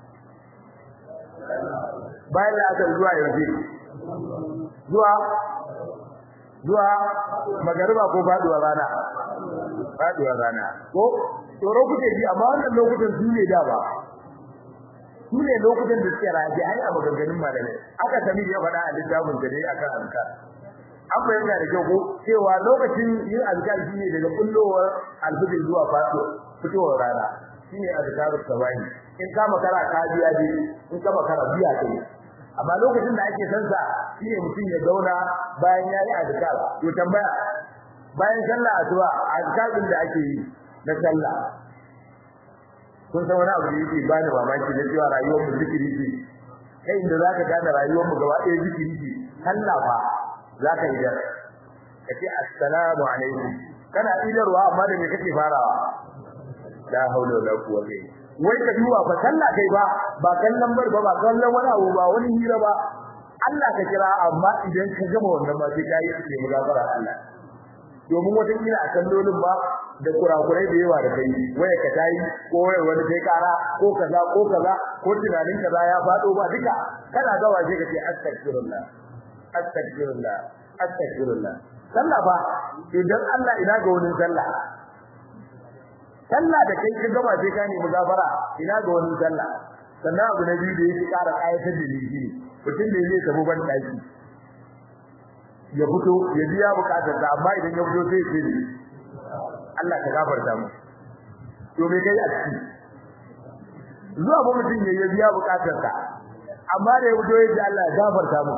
bayan da aka zuwa yanzu zuwa zuwa magariba ko faduwa rana faduwa rana ko tsoro kuke ji amma wannan lokutan su ne da ba su ne lokutan da suke raji ai a maganganun malamai aka sami ya faɗa a littafin da dai akan azkar an bayyana da kyau ko cewa lokacin yin azkar shine daga kullowar alfijir zuwa fitowar rana shine azkarus sabahi in ka makara ka biya dai in ka makara biya kai amma lokacin da ake san sa shine mutum ya zauna bayan yayi azkar to tambaya bayan sallah asuba azkarin da ake yi na sallah kun san wani abu da yake bani mamaki na cewa rayuwar mu zikiri ce kai inda zaka gane rayuwar mu gaba ɗaya zikiri ce sallah fa zaka yi da kace assalamu alaikum kana idarwa amma da me kake farawa la haula wala quwwata wai ka duba fa sallah kai ba ba kallon bar ba ba kallon wani abu ba wani hira ba Allah ka kira amma idan ka gama wannan ma sai kai ne mugafara Allah domin wata kila a kallolin ba da kurakurai da yawa da kai waya ka tayi ko waya wani kai kara ko kaza ko kaza ko tunanin kaza ya fado ba duka kana ga waje kace astaghfirullah astaghfirullah astaghfirullah sallah ba idan Allah ina ga wani sallah sallah da kai ka gaba sai ka nemi gafara ina ga wani sallah sannan abu na biyu da yake ƙara ayatar da ni mutum da zai tafi ban daki ya fito ya biya bukatar sa amma idan ya fito sai ce Allah ka gafarta mu to me kai a ciki zuwa ba mutum ya biya bukatar sa amma da ya fito ya ce Allah ya gafarta mu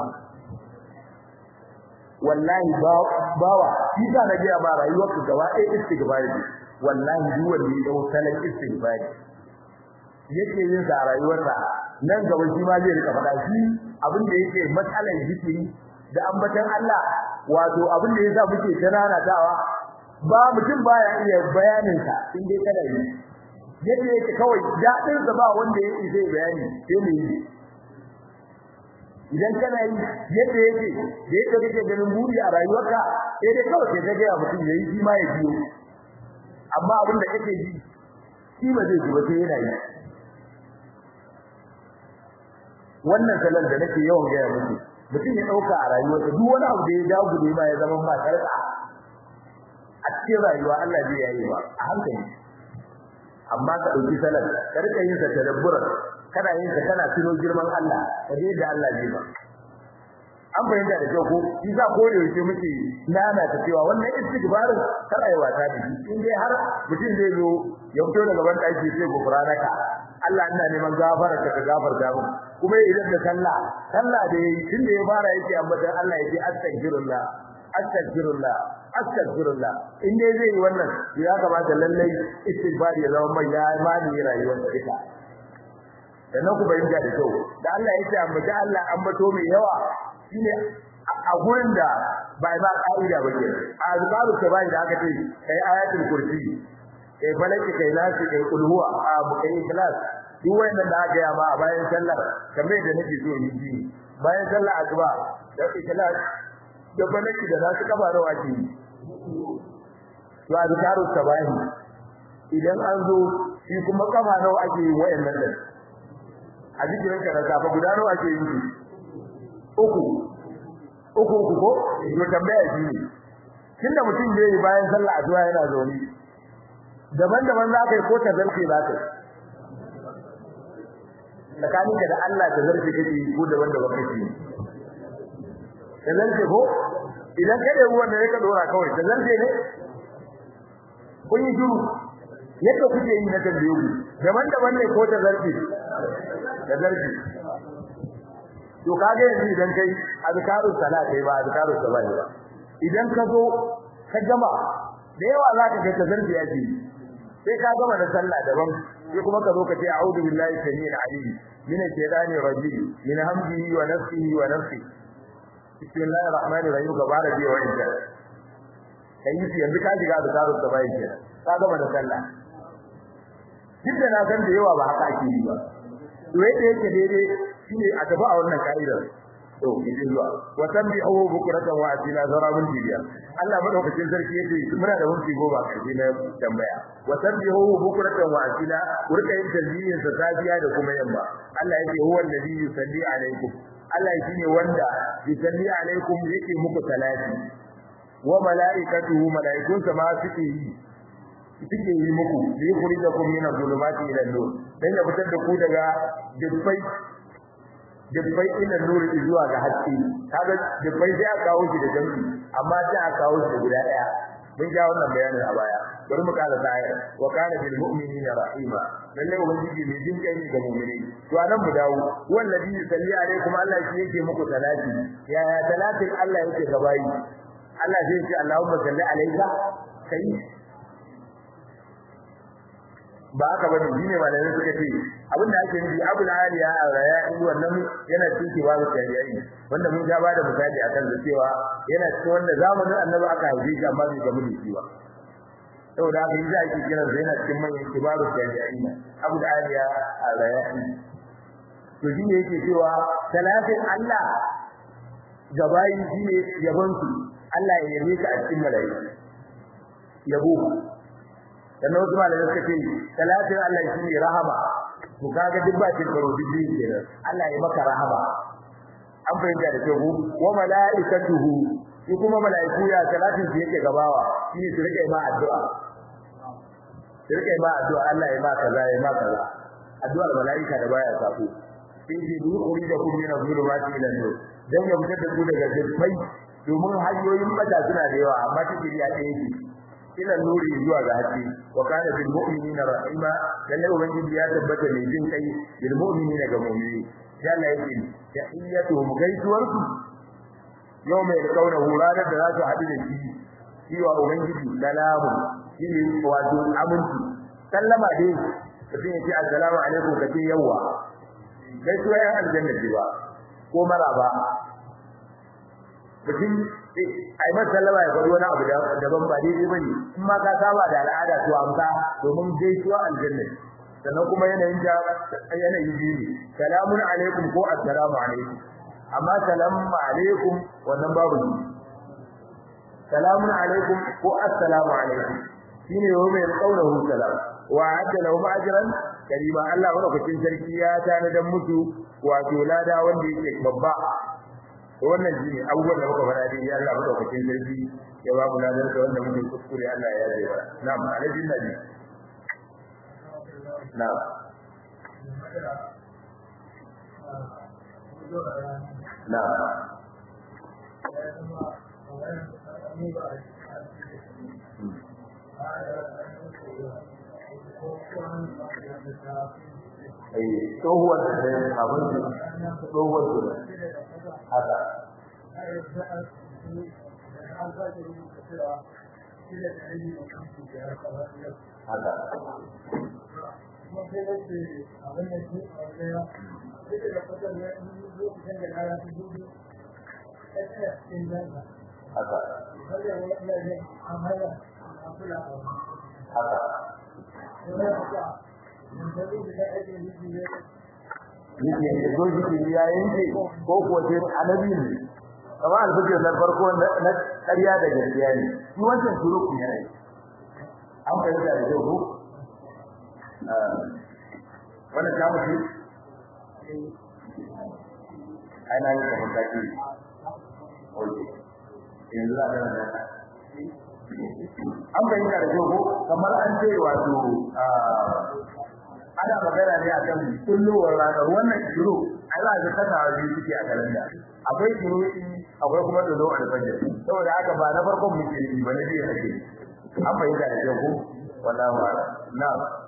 wallahi bawa shi sa na ga ba rayuwarka gaba ɗaya istighfari wallahi duk wanda ya dau salan istighfari yake yin sa a rayuwarsa nan gaba shi ma zai rika faɗa shi abin da yake matsalar zikiri da ambatan Allah wato abin da yasa muke tananatawa ba mutum baya iya bayanin sa in dai kana yi yadda yake kawai dadin sa ba wanda yake zai bayani sai ne yi idan kana yi yadda yake da yake kake ganin buri a rayuwarka sai dai kawai sai ga mutum yayi shi ma ya biyo amma abin da kake ji shi ba zai ji ba sai yana yi wannan salon da nake yawan gaya muku mutum ya dauka a rayuwarsa duk wani abu da ya dawo ne ma ya zama ba karka a cikin rayuwa Allah zai yayi ba a hankali amma ka dauki salon ka rika yin sa tadabbura kana yin sa kana tuno girman Allah ka je da Allah zai ba an fahimta da kyau ko isa ko da yake muke nana ta cewa wannan istighfarin kar ayi wata da shi in dai har mutum zai zo ya fito daga ban daki sai gofranaka Allah ina neman gafara ka gafarta mu kuma idan da sallah sallah da yayi tunda ya fara yake amma dan Allah yake astaghfirullah astaghfirullah astaghfirullah in dai zai yi wannan ya kamata lallai istighfar ya zama mai ya mani rayuwar duka sannan ku bayyana da kyau da Allah yake amma da Allah ambato mai yawa shine a gurin da bai ba ka'ida ba ke a azkaru ta bai da aka ce kai ayatul kursi kai falaki kai nasi kai kulhuwa a kai ikhlas duk wannan da aka yama a bayan sallar kamar da nake so yi ji bayan sallar asuba da ikhlas da falaki da nasu kafa rawa ke to azkaru ta bai idan an zo shi kuma kafa nawa ake yi wayannan din a jikin ka da safa guda nawa ake yi uku uku uku ko to tambaya shi ne tunda mutum zai yi bayan sallah addu'a yana zaune daban-daban za ka yi ko tazarfi za ka yi tsakanin da Allah tazarfi kake yi ko daban-daban kake yi tazarfi ko idan ka da ruwan da ya ka dora kawai tazarfi ne kun yi shiru yadda kuke yi na tambaye ku daban-daban ne ko tazarfi tazarfi to kage yanzu idan kai azkarus salat kai ba azkarus salat ba idan ka zo ka gama da yawa za ka ga tazarfi yake sai ka gama da sallah daban sai kuma ka zo ka ce a'udhu billahi samil alim min ash-shaytani rajim min hamdihi wa nafsihi wa nafsi bismillahir rahmanir rahim ka bara biyo wanda kai yi yanzu ka shiga da zaru da bai kenan ka gama da sallah duk da na san da yawa ba haka ake yi ba to yadda yake daidai shine a tafi a wannan ka'idar to idan zuwa wa tanbihu bukratan wa asila zarabun jibiya Allah madaukakin sarki yace muna da wurfi goma karshe na tambaya wa tanbihu bukratan wa asila kurka yin tasbihin sa safiya da kuma yamma Allah yace huwa alladhi yusalli alaikum Allah shine wanda yusalli alaikum yake muku salati wa malaikatuhu malaikunsa ma suke yi suke yi muku li yukhrijakum min adh-dhulumati ila an-nur dan ya fitar da ku daga dubbai dubbai ila nuri zuwa ga haske kaga dubbai sai aka kawo shi da jami'i amma sai aka kawo shi guda daya mun ga wannan bayanin a baya bari mu kala sai wa kana bil mu'minina rahima lalle ubangiji mai jin kai ne ga mu'mini to anan mu dawo wallahi yusalli alaikum Allah shi yake muku salati ya ya salatin Allah yake gabayi Allah zai ce Allahumma salli alayka kai ba haka bane shine malamai suka ce abin da ake nufi abul aliya ar-raya'i wannan yana cikin babu tabi'i wanda mun ga bada misali akan da cewa yana cikin wanda zamanin annabi aka haife shi amma bai gamu da shi ba saboda haka yi ake kiran sa yana cikin manyan kibaru tabi'i abul aliya ar-raya'i to shine yake cewa talatin Allah gabayi shine yabon su Allah ya yabe ka a cikin malaiku yabo sannan wasu malamai suka ce talatin Allah shi ne rahama to kaga duk ba cin karo duk biyu kenan Allah ya maka rahama an fahimta da kyau wa malaikatuhu shi kuma malaiku ya talatin su yake gabawa shi su rike ma addu'a su rike ma addu'a Allah ya ma kaza ya ma kaza addu'ar malaika da baya sako sai ji du kuri da kun mina zulumati ila nur dan ya fitar da ku daga dubbai domin hanyoyin bata suna da yawa amma take ya ɗaya ce ila nuri zuwa ga haske wa kana bil mu'minina rahima lalle ubangiji ya tabbata mai jin kai bil mu'minina ga mu'mini yalla yake tahiyatuhum gaisuwarsu yau mai kauna huranar da za su haɗu da shi shi wa ubangiji salamu shi ne wato aminci sallama dai mutum ya ce assalamu alaikum kace yawa gaisuwa yan aljanna ce ba ko maraba mutum ai masa sallama ya faɗi wani abu daban ba daidai bane in ma ka saba da al'ada to amsa domin gaisuwa aljanna sannan kuma yanayin da yanayi biyu ne salamun alaikum ko assalamu alaikum amma salamu alaikum wannan babu ne salamun alaikum ko assalamu alaikum shine yau mai kaunahu salam wa adda lahum ajran karima Allah madaukakin sarki ya tanadan musu wato lada wanda yake babba wannan shine abubuwan da muka fara dai Allah madaukakin sarki ya ba mu ladan da wanda muke kuskure Allah ya yaje ba na'am alaihi nabi na'am na'am ai tsohuwar da abin tsohuwar da haka haka haka haka yake zo shi ya yanke ko ko sai annabi ne kamar alfajir na farko na ƙarya da gaskiya ne shi wancan suruku ne an fahimta da kyau wannan ta mutu ai na yi kamar kaki oke yanzu za a gana da an fahimta da kyau kamar an ce wato ana magana ne akan kullowar ranar wannan shiru ai za ka kasa biyu suke a kalanda akwai shiru akwai kuma dodo alfajir saboda haka ba na farkon muke yi ba na biyu ake an fahimta da kyau ko wallahi wala na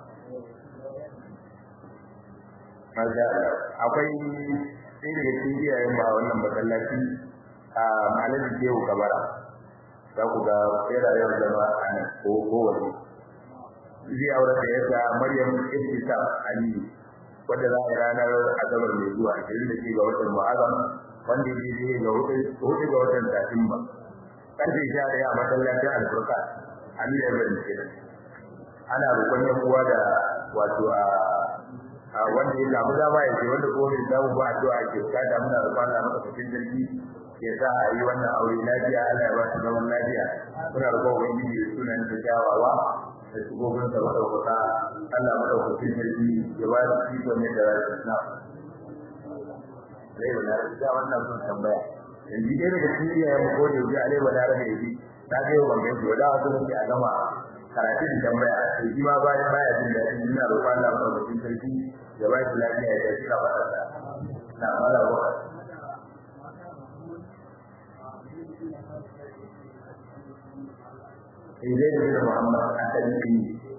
maza akwai sai daga cikin iyayen ba wannan masallaci a malamin Shehu Kabara za ku ga yana yawan zama a nan ko kowace zai aure da yadda Maryam Ibtisam Aliyu wanda za a yi ranar Asabar mai zuwa ashirin da ke ga watan Muharram wanda ya je ga hudu ga watan Satumba karfe sha ɗaya a masallacin Alfurka Aliyu ya bari kenan ana roƙon yan uwa da wato a wanda ya samu dama ya ce wanda kuma bai samu ba addu'a ke bukata muna roƙon Allah maka cikin jirgi ya sa a yi wannan aure lafiya Allah ya ba su zaman lafiya muna roƙon ubangiji da sunan da kyawawa da shugobin sa madaukaka Allah madaukakin sarki ya ba su iko ne da rasu na Alai wa lara da wannan sun tambaya yanzu dai daga cikin iyayen mu ko da yau alai wa lara da yaji ta ga yau ban gaji wada wasu mun a gama karatun tambaya sai shi ma bayan baya jin daɗi ina roƙon Allah madaukakin sarki ya ba shi lafiya ya tafi ka fara na mala wa Izai da Muhammad a kan yi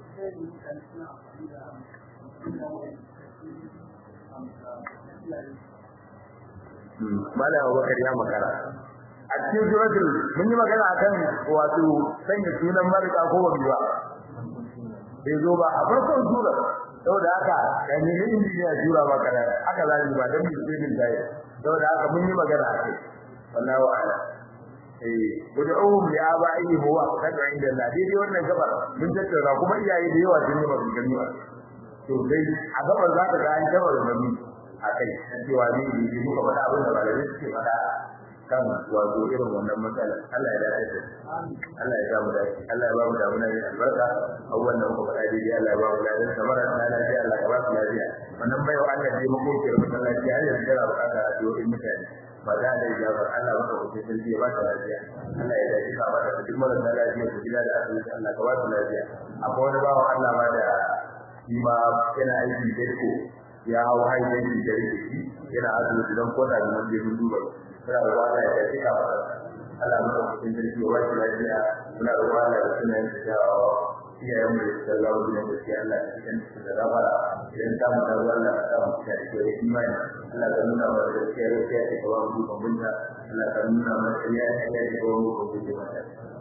Mala Abubakar ya makara. A cikin suratul mun yi magana akan wato sanya sunan marika ko wani ba. Bai zo ba a farkon sura saboda haka da ne injiniya jura ba kana haka za ni ba dan musulmin dai saboda haka mun yi magana akai wallahi wa'ala eh ud'uhum li aba'ihi huwa qad'u inda Allah dai dai wannan gabar mun tattauna kuma iyaye da yawa sun yi maganganu a to dai a gabar za ka ga an gabar mami akai cewa ne ne muka faɗa abin da malamai suke faɗa kan wato irin wannan matsala Allah ya dace da Allah ya samu dace Allah ya ba mu damuna ne albarka abubuwan da muka faɗa daidai Allah ya ba mu lafiya samara na lafiya Allah ya ba mu lafiya wannan bai wa Allah dai muku ke rubuta lafiya har yanzu yana buƙata addu'o'in mutane ba za da ya ba Allah maka kuce sarki ya ba ta lafiya Allah ya dace ka ba da duk mara lafiya ku gida da asibiti Allah ka ba ta lafiya akwai wani bawo Allah ma da shi ma yana aiki da ko ya hau haifin da rike shi yana asibiti don kota da mun je mun duba muna da wata ya tafi ka fara Allah mu dauki cikin jirgi wa shi lafiya muna da wata da sunan da jawo iyayen mu da Allah mu da shi Allah ya cikin da rabara idan ta mu da Allah ta mu da shi da imani Allah ka nuna mana da shi da shi da kawo mu kun bunta Allah ka nuna mana da ya ya da kawo mu kun bunta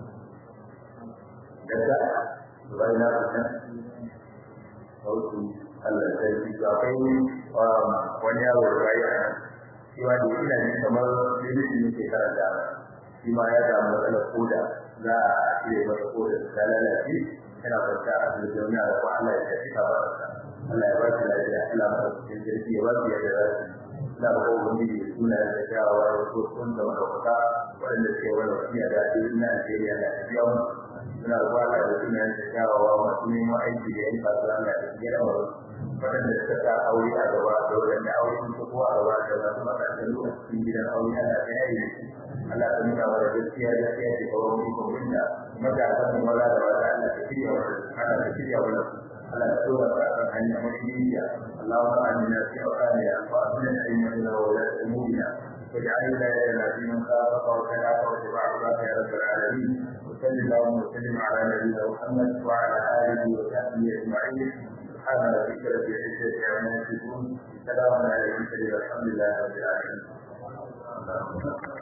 daga bayan haka sautu Allah sai shi akwai wani yaro da bayan shi ma da ina ne kamar limiti ne ke karanta shi ma ya samu matsalar koda za a cire masa koda ta lalace yana kwanta a asibiti wani a ko Allah ya tafi ka ba Allah ya ba shi lafiya Allah ba shi jirgi ya ba shi yadda za su na ba ko wani da suna da kyawawa da wasu sun da madaukaka waɗanda suke wani wasiya da ake ina Najeriya na tafiya mu suna da kwala da suna da kyawawa masu neman aiki da yan kasuwa na tafiya da waɗanda suka sa aure a gaba da waɗanda aure sun ko a gaba da wasu matakan a cikin gidan aure ana ta yayi Allah ta nuna wa gaskiya gaskiya ce kawai mu ko inda matakan mu wala da wala Allah ta shirya wa Allah ta shirya wa Allah ta tura ka kan hanya mutunciya Allahumma amina fi awqanina wa amina aymana wa la umurina واجعل ولايتنا في من خافك وكلاك واتبع عبادك يا رب العالمين وصل اللهم وسلم على نبينا محمد وعلى اله وصحبه اجمعين سبحان ربك رب العزة عما يصفون سلام على المرسلين والحمد لله رب العالمين